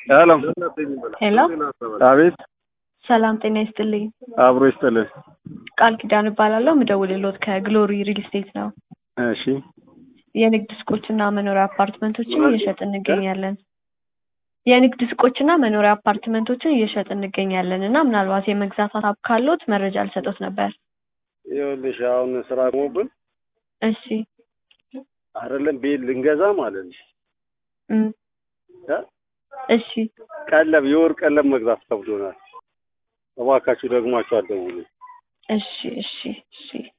ሄሎ ሄሎ አቤት ሰላም ጤና ይስጥልኝ። አብሮ ይስጥልን። ቃል ኪዳን እባላለሁ። ምደውልሎት ከግሎሪ ሪል ስቴት ነው። እሺ የንግድ ሱቆችና መኖሪያ አፓርትመንቶችን እየሸጥን እንገኛለን። የንግድ ሱቆችና መኖሪያ አፓርትመንቶችን እየሸጥን እንገኛለን እና ምናልባት የመግዛት ሀሳብ ካሎት መረጃ ልሰጦት ነበር። ይኸውልሽ አሁን ስራ ቆሞብን እሺ አይደለም ቤት ልንገዛ ማለት ነው እም፣ እ? እሺ ቀለብ የወር ቀለብ መግዛት ከብዶናል። እባካችሁ ደግሟችሁ አትደውሉ። እሺ እሺ እሺ